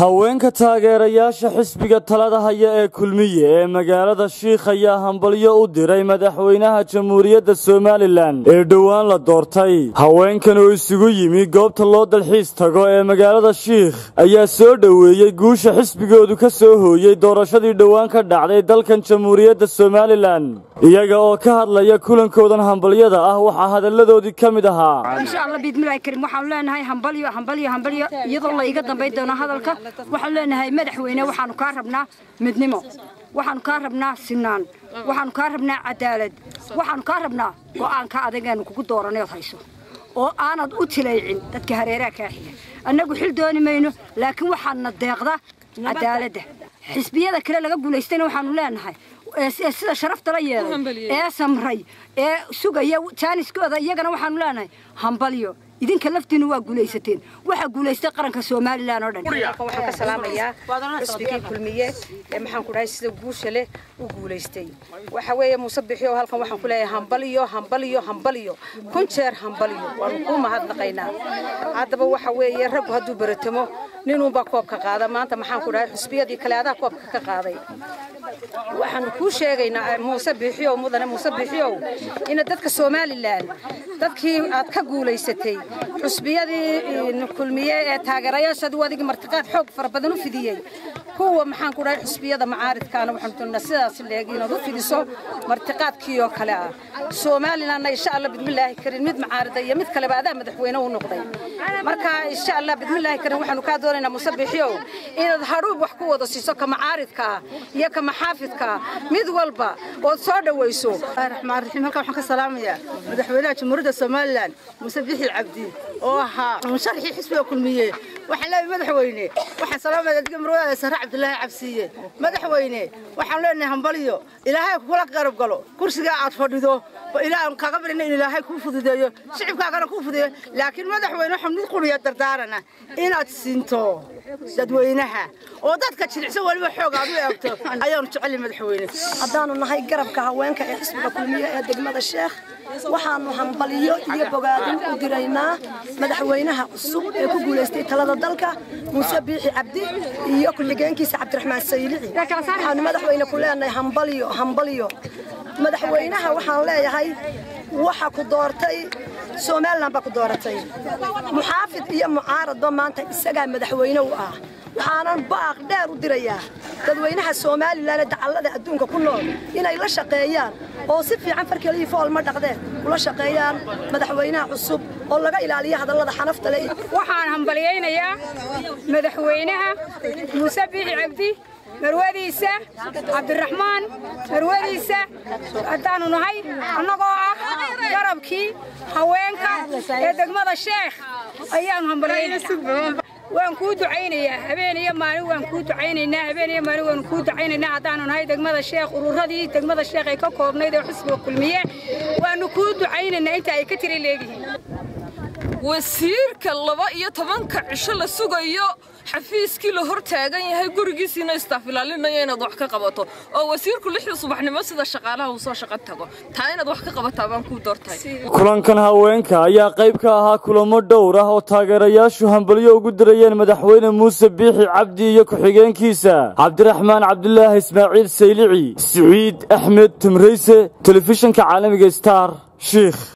haweenka taageerayaasha xisbiga talada haya ee kulmiye ee magaalada shiikh ayaa hambalyo u diray madaxweynaha jamhuuriyadda somalilan ee dhowaan la doortay haweenkan oo isugu yimi goobta loo dalxiis tago ee magaalada shiikh ayaa soo dhoweeyey guusha xisbigoodu ka soo hooyey doorashadii dhowaan ka dhacday dalkan jamhuuriyadda somalilan iyaga oo ka hadlaya kulankoodan hambalyada ah waxaa hadalladoodii ka mid ahaa insha allah biidmillahi kariim waxaanu leenahay hambalyo hambalyo hambalyo iyadoo la iga dambayn doono hadalka waxaanu leenahay madaxweyne waxaanu kaa rabnaa midnimo waxaanu kaa rabnaa sinaan waxaanu kaa rabnaa cadaalad waxaanu kaa rabnaa go'aanka adagaanu kugu dooranay ood hayso oo aanad u tilaycin dadka hareeraha kaa xiga annagu xil dooni mayno laakiin waxaana deeqda cadaaladda xisbiyada kale laga guulaystayna waxaanu leenahay sida sharafta la yeelay ee samray ee sugaya jaaniskooda iyagana waxaanu leenahay hambalyo idinka laftiina waa guulaysateen waxaa guulaystay qaranka somalilan oo dhan waxaan ka salaamayaa xisbigii kulmiye ee maxaan ku dhahay sida guusha leh u guulaystay waxa weeye muuse bixiyo halkan waxaan ku leeyahay hambaliyo hambaliyo hambaliyo kun jeer hambaliyo waanu kuu mahadnaqaynaa haddaba waxa weeye raggu hadduu baratamo ninuunbaa koobka qaada maanta maxaan ku dhahay xisbiyadii kale adaa koobka ka qaaday waxaanu kuu sheegaynaa muuse biixiyow mudane muuse biixiyow ina dadka somalilan dadkii aad ka guulaysatay xusbiyadii kulmiye ee taageerayaashadu adigii martiqaad xoog fara badan u fidiyey kuwa maxaan ku dhahay xusbiyada macaaridkaana waxaanu doonaa sidaas leeg inaad u fidiso martiqaadkii oo kale ah somalilanna insha allah bidmillaahi karin mid macaarida iyo mid kaleba adaa madaxweyne u noqday marka insha allah bidmillaahi karin waxaanu kaa doonaynaa muuse biixiyow inaad hadhuub wax ku wada siiso ka macaaridka ah iyo ka maxaafidka mid walba ood soo dhawayso raxmaan raxiim halkan waxaan ka salaamayaa madaxweynaha jamhuuriyadda somalilan muuse bixi cabdi oo ahaa musharaxii xisbiga kulmiye waxaan leeyahay madaxweyne waxaan salaamaya adiga marwadaada sare cabdulaahi cabsiiye madaxweyne waxaan leenahay hambaliyo ilaahay kula qarab galo kursigaa aad fadhido ilaahan kaaga barina in ilaahay kuu fududeeyo shicibkaagana kuu fududeeyo laakiin madaxweyne waxaan mid quriya dardaarana inaad siinto dadweynaha oo dadka jilicsan weliba xoog aad u eegto ayaanu jeceli madaxweyne haddaanu nahay garabka haweenka ee xisbiga kulmiye ee degmada sheekh waxaanu hambaliyo iyo bogaadin u diraynaa madaxweynaha cusub ee ku guulaystay talada dalka muuse biixi cabdi iyo ku-xigeenkiisa cabdiraxmaan saylici waxaanu madaxweyne ku leenahay hambaliyo hambaliyo madaxweynaha waxaan leeyahay waxa ku doortay somalilan baa ku dooratay muxaafid iyo mucaaradba maanta isagaa madaxweyne u ah waxaanan baaq dheer u dirayaa dadweynaha somalilan ee dacallada adduunka ku nool inay la shaqeeyaan oo si fiican farkelihii fool ma dhaqdeen ula shaqeeyaan madaxweynaha cusub oo laga ilaaliyo hadallada xanafta leh waxaan hambalyaynayaa madaxweynaha muuse biixi cabdi marwadiisa cabdiraxmaan marwadiisa haddaanu nahay annagoo ah garabkii haweenka ee degmada sheekh ayaanu hambalyaynaya waan kuu ducaynayaa habeen iyo maalin waan kuu ducaynaynaa habeen iyo maalin waanu kuu ducaynaynaa haddaanu nahay degmada sheekh ururadii degmada sheekh ay ka koobnayd ee xusbiga kulmiye waanu kuu ducaynaynaa inta ay ka tiri leegihiin wasiirka laba iyo tobanka cisho la sugayo xafiiskii la hor taagan yahay gurigiisiina istaaf ilaalinaya inaad wax ka qabato oo wasiirku lixda subaxnimo sida shaqaalaha uu soo shaqo tago taa inaad wax ka qabataa baan kuu doortay kulankan haweenka ayaa qayb ka ahaa kulamo dhowr ah oo taageerayaashu hambalyo ugu dirayeen madaxweyne muuse biixi cabdi iyo ku-xigeenkiisa cabdiraxmaan cabdulaahi ismaaciil saylici siciid axmed tumrayse telefishinka caalamiga star shiikh